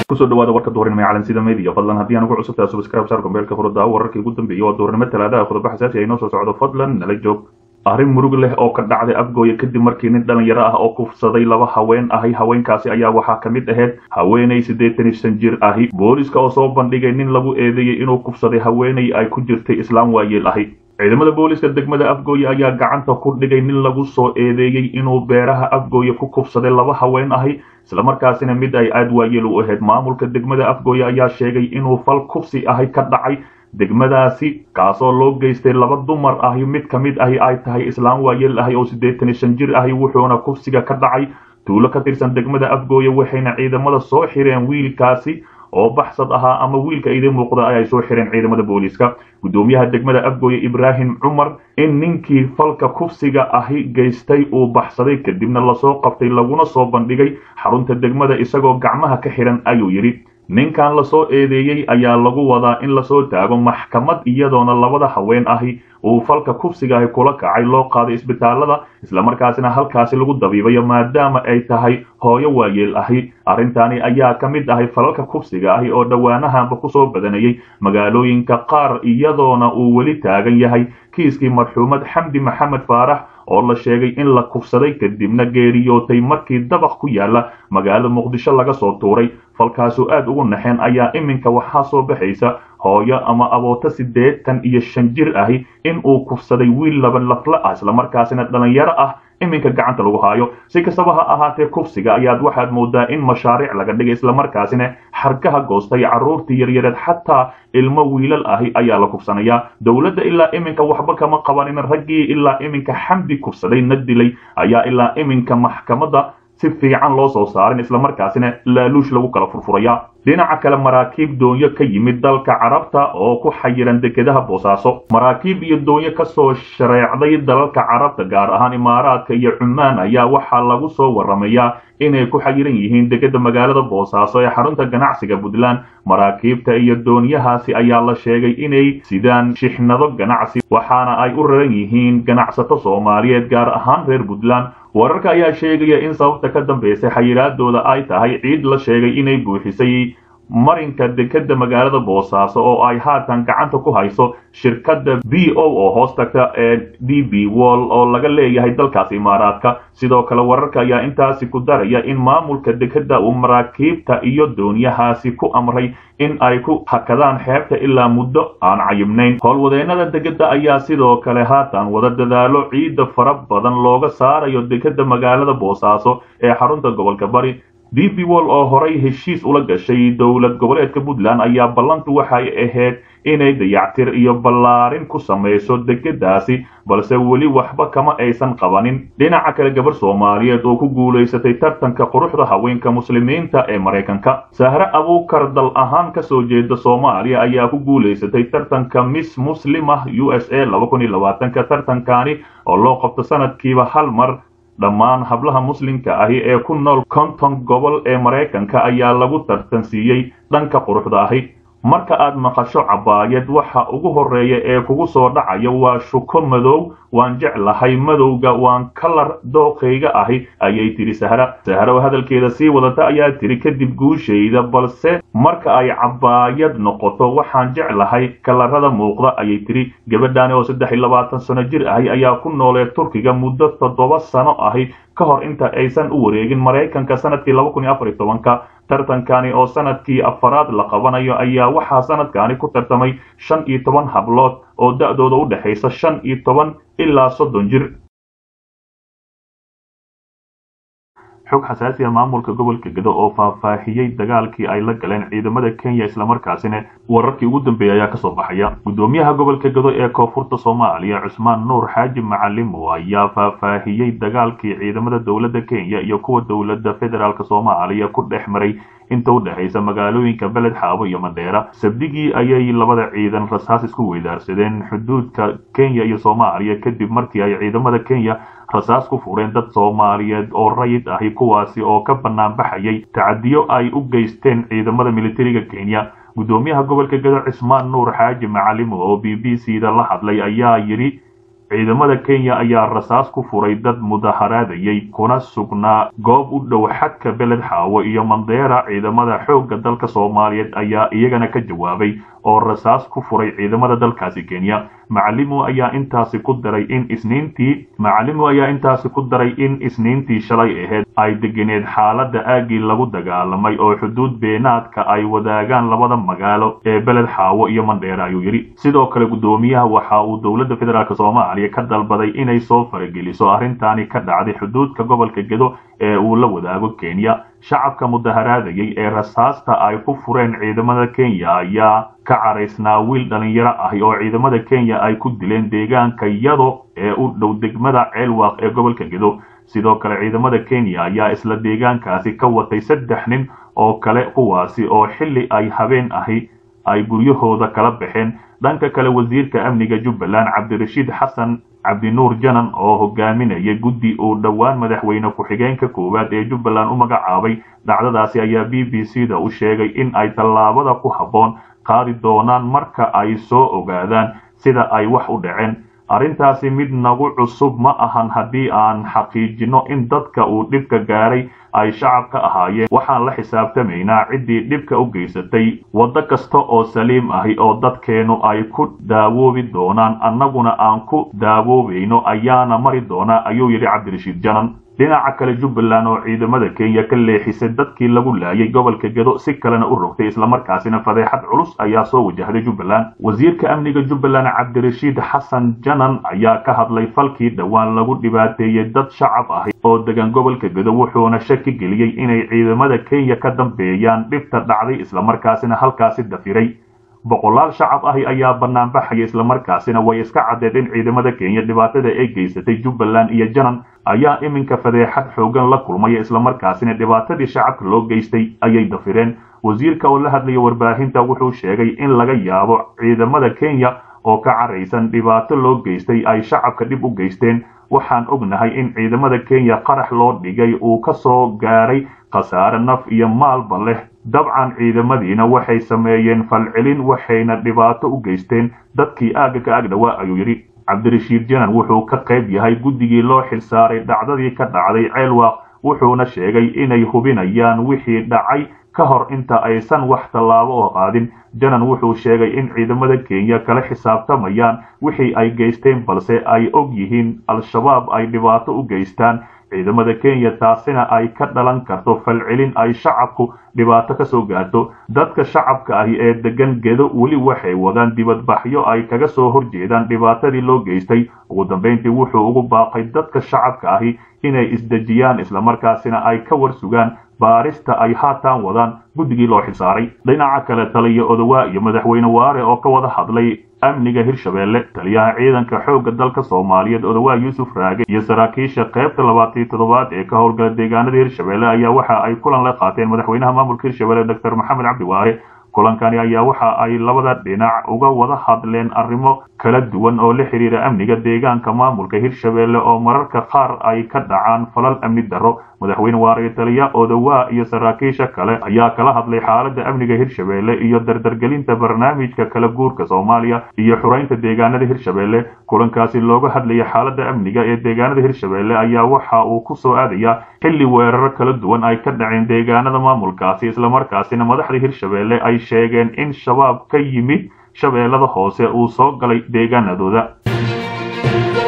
kusoo dhawaada warka duhurnimo ee calansida media fadlan haddii aan ugu cusubtahay subscribe saar kombeelka furada wararkii ugu dambeeyay waa duhurnimo talaadaha khudba xasaasi ay noo soo socdo fadlan nala joog arrin murug leh oo ka dhacday afgooye kadib markii nin dhalinyaro ah oo kufsaday laba haween ahi haweenkaasi ayaa waxaa ka mid ahayd haweenay siddeetan iyo shan jir ahi booliska oo soo bandhigay nin lagu eedeeyey inuu kufsaday haweenay ay ku jirtay islaam waayeel ahi ciidamada booliska degmada afgooye ayaa gacanta ku dhigay nin lagu soo eedeeyey inuu beeraha afgooye ku kufsaday laba haween ahi islamarkaasina mid ay aad waayeel u ahayd maamulka degmada afgooye ayaa sheegay inuu fal kufsi ahi ka dhacay degmadaasi kaasoo loo geystay laba dumar ahi mid ka mid ahi ay tahay islaam waayeel ahi oo siddeetan iyo shan jir ahi wuxuuna kufsiga ka dhacay tuulo ka tirsan degmada afgooye waxayna ciidamada soo xireen wiilkaasi oo baxsad ahaa ama wiilka idin muuqda ay soo xireen ciidamada booliiska guddoomiyaha degmada afgooye ibraahim cumar in ninkii falka kufsiga ahi geystay uu baxsaday kadibna lasoo qabtay laguna soo bandhigay xarunta degmada isagoo gacmaha ka xihan ayuu yidhi ninkan lasoo eedeeyey ayaa lagu wadaa in lasoo taago maxkamad iyadoona labada haween ahi uu falka kufsiga ahi kula kacay loo qaaday isbitaalada islamarkaasina halkaasi lagu dabiibayo maadaama ay tahay hooyo waayeel ahi arrintani ayaa ka mid ahay falalka kufsiga ahi oo dhowaanahanba kusoo badanayay magaalooyinka qaar iyadoona uu weli taagan yahay kiiskii marxuumad xamdi maxamed faarax oo la sheegay in la kufsaday kadibna geeriyootay markii dabaq ku yaala magaalada muqdisho laga soo tuuray falkaasoo aad ugu naxeen ayaa iminka waxaa soo baxaysa hooyo ama abooto siddeetan iyo shan jir ahi in uu kufsaday wiil laba lafla ah islamarkaasina dhalinyaro ah iminka gacanta lagu haayo si kastaba ha ahaatee kufsiga ayaad waxaad moodaa in mashaariic laga dhigay islamarkaasina xarkaha goostay carruurtii yaryareed xataa ilmo wiilal ahi ayaa la kufsanayaa dowladda ilaa iminka waxba kama qabanin raggii ilaa iminka xamdi kufsaday na dilay ayaa ilaa iminka maxkamadda si fiican loo soo saarin islamarkaasina laaluush lagu kala furfuraya dhinaca kale maraakiib doonyo ka yimid dalka carabta oo ku xayiran dekedaha boosaaso maraakiib iyo doonyo kasoo shareecday dalalka carabta gaar ahaan imaaraadka iyo cumaan ayaa waxaa lagu soo waramayaa inay ku xayiran yihiin dekeda magaalada boosaaso ee xarunta ganacsiga puntland maraakiibta iyo doonyahaasi ayaa la sheegay inay sidaan shixnado ganacsi waxaana ay u raran yihiin ganacsato soomaaliyeed gaar ahaan reer puntland wararka ayaa sheegaya in sababta ka dambaysay xayiraadooda ay tahay ciid la sheegay inay buuxisay marinka dekeda magaalada boosaaso oo ay haatan gacanta ku hayso shirkadda b o oo hoos tagta ee d b wall oo laga leeyahay dalkaas imaaraadka sidoo kale wararka ayaa intaasi ku daraya in maamulka dekeda uu maraakiibta iyo doonyahaasi ku amray in ay ku hakadaan xeebta ilaa muddo aan cayibnayn howlwadeennada degedda ayaa sidoo kale haatan wada dadaalo ciidda fara badan looga saarayo dekeda magaalada boosaaso ee xarunta gobolka bari d b wall oo horay heshiis ula gashay dowlad goboleedka puntland ayaa ballantu waxay ahayd inay dayactir iyo ballaarin ku samayso degedaasi balse weli waxba kama aysan qabanin dhinaca kale gabar soomaaliyeed oo ku guulaysatay tartanka quruxda haweenka muslimiinta ee maraykanka sahre abuukar dal ahaan kasoo jeeda soomaaliya ayaa ku guulaysatay tartanka miss muslimah u s a ka tartankani oo loo qabto sanadkiiba hal mar dhammaan hablaha muslimka ahi ee ku nool konton gobol ee maraykanka ayaa lagu tartansiiyey dhanka quruxda ahi marka aad maqasho cabaayad waxa ugu horreeya ee kugu soo dhacaya waa shuko madow waan jeclahay madowga waan kalar dooqayga ahi ayay tidhi sahra sahra oo hadalkeeda sii wadata ayaa tidhi kadib guushayda balse marka ay cabaayad noqoto waxaan jeclahay kalarada muuqda ayay tidhi gabadhaani oo saddex iyo labaatan sano jir ahi ayaa ku noolee turkiga muddo toddoba sano ahi ka hor inta aysan u wareegin maraykanka sanadkii laba kun iyo afar iyo tobanka tartankani oo sanadkii afaraad la qabanayo ayaa waxaa sanadkani ku tartamay shan iyo toban hablood oo da'dooda u dhexaysa shan iyo toban ilaa soddon jir xog xasaasiya maamulka gobolka gedo oo faahfaahiyey dagaalkii ay la galeen ciidamada kenya islamarkaasina wararkii ugu dambeeyay ayaa kasoo baxaya guddoomiyaha gobolka gedo ee koonfurta soomaaliya cusmaan nuur xaaji macalimo ayaa faahfaahiyey dagaalkii ciidamada dowladda kenya iyo kuwa dowladda federaalk soomaaliya ku dhex maray inta u dhexaysa magaalooyinka beled xaabo iyo mandheera sabdigii ayay labada ciidan rasaas isku weydaarsadeen xuduudka kenya iyo soomaaliya kadib markii ay ciidamada kenya rasaas ku fureen dad soomaaliyeed oo rayid ahi kuwaasi oo ka bannaan baxayay tacadiyo ay u geysteen ciidamada militariga kenya guddoomiyaha gobolka gedo cismaan nuur xaaji macalimo oo b b c da la hadlay ayaa yidhi ciidamada kenya ayaa rasaas ku furay dad mudaharaadayay kuna sugnaa goob u dhow xadka beled xaawo iyo mandeera ciidamada xoogga dalka soomaaliyeed ayaa iyagana ka jawaabay oo rasaas ku furay ciidamada dalkaasi kenya macalimu ayaa intaasi ku daray in isniintii macalimu ayaa intaasi ku daray in isniintii shalay ahayd ay deganeed xaaladda aaggii lagu dagaalamay oo xuduud beenaadka ay wadaagaan labada magaalo ee beled xaawo iyo mandheera ayuu yidhi sidoo kale guddoomiyaha waxa uu dowladda federaalk soomaaliya ka dalbaday inay soo farageliso arrintaani ka dhacday xuduudka gobolka gedo ee uu la wadaago kenya shacabka mudaharaadayay ee rasaasta ay ku fureen ciidamada kenya ayaa ka caraysnaa wiil dhalinyaro ahi oo ciidamada kenya ay ku dileen deegaanka yado ee u dhow degmada ceelwaaq ee gobolka gedo sidoo kale ciidamada kenya ayaa isla deegaankaasi ka watay saddex nin oo kale kuwaasi oo xilli ay habeen ahi ay guryahooda kala baxeen dhanka kale wasiirka amniga jubbaland cabdirashiid xasan cabdinuur janan oo hogaaminaya guddi uu dhowaan madaxweyne ku-xigeenka koowaad ee jubbaland u magacaabay dhacdadaasi ayaa b b c da u sheegay in ay tallaabada ku habboon qaadi doonaan marka ay soo ogaadaan sida ay wax u dhaceen arrintaasi mid nagu cusub ma ahan haddii aan xaqiijino in dadka uu dhibka gaaray ay shacab ka ahaayeen waxaan la xisaabtamaynaa ciddii dhibka u geysatay waddo kasta oo saliim ahi oo dadkeennu ay ku daawoobi doonaan annaguna aan ku daawoobayno ayaana mari doonaa ayuu yidhi cabdirashiid janan dhinaca kale jubbaland oo ciidamada kenya ka leexisay dadkii lagu laayay gobolka gedo si kalena u rogtay islamarkaasina fadeexad culus ayaa soo wajahday jubbaland wasiirka amniga jubbaland cabdirashiid xasan janan ayaa ka hadlay falkii dhowaan lagu dhibaateeyey dad shacab ahi oo degan gobolka gedo wuxuuna shaki geliyey inay ciidamada kenya ka dambeeyaan dhibta dhacday islamarkaasina halkaasi dafiray boqolaal shacab ahi ayaa banaanbaxaya islamarkaasina way iska caddeed in ciidamada kenya dhibaatada ay geysatay jubbaland iyo janan ayaa iminka fadeexad xoogan la kulmaya islamarkaasina dhibaatadii shacabka loo geystay ayay dafireen wasiirka oo la hadlaya warbaahinta wuxuu sheegay in laga yaabo ciidamada kenya oo ka caraysan dhibaato loo geystay ay shacabka dhib u geysteen waxaan ognahay in ciidamada kenya qarax loo dhigay uu ka soo gaaray khasaare naf iyo maalba leh dabcan ciidamadiina waxay sameeyeen falcelin waxayna dhibaato u geysteen dadkii aagga ka agdhowaa ayuu yidhi cabdirashiid janan wuxuu ka qayb yahay guddigii loo xilsaaray dhacdadii ka dhacday ceelwaaq wuxuuna sheegay inay hubinayaan wixii dhacay ka hor inta aysan wax tallaabo oo qaadin janan wuxuu sheegay in ciidamada kenya kala xisaabtamayaan wixii ay geysteen balse ay og yihiin al-shabaab ay dhibaato u geystaan ciidamada kenya taasina ay ka dhalan karto falcelin ay shacabku dhibaato ka soo gaarto dadka shacabka ahi ee degan gedo weli waxay wadaan dibadbaxyo ay kaga soo horjeedaan dhibaatadii loo geystay ugu dambayntii wuxuu ugu baaqay dadka shacabka ahi inay isdejiyaan islamarkaasina ay ka war sugaan baarista ay haatan wadaan guddigii loo xilsaaray dhinaca kale taliya odowaa iyo madaxweyne waare oo ka wada hadlay amniga hirshabeelle taliyaha ciidanka xoogga dalka soomaaliyeed odowaa yuusuf raage iyo saraakiisha qaybta labaatan iyo toddobaad ee ka howlgala deegaanada hirshabeelle ayaa waxa ay kulan la qaateen madaxweynaha maamulka hirshabeelle doctor maxamed cabdi waare kulankani ayaa waxa ay labada dhinac uga wada hadleen arrimo kala duwan oo la xidhiira amniga deegaanka maamulka hirshabeelle oo mararka qaar ay ka dhacaan falal amni darro madaxweyne waare taliya odowaa iyo saraakiisha kale ayaa kala hadlay xaaladda amniga hirshabeelle iyo dardargelinta barnaamijka kala guurka soomaaliya iyo xuraynta deegaanada hirshabeelle kulankaasi looga hadlaya xaaladda amniga ee deegaanada hirshabeelle ayaa waxa uu ku soo aadaya xilli weeraro kala duwan ay ka dhaceen deegaanada maamulkaasi islamarkaasina madaxda hirshabeelle ay sheegeen in shabaab ka yimid shabeellada hoose uu soo galay deegaanadooda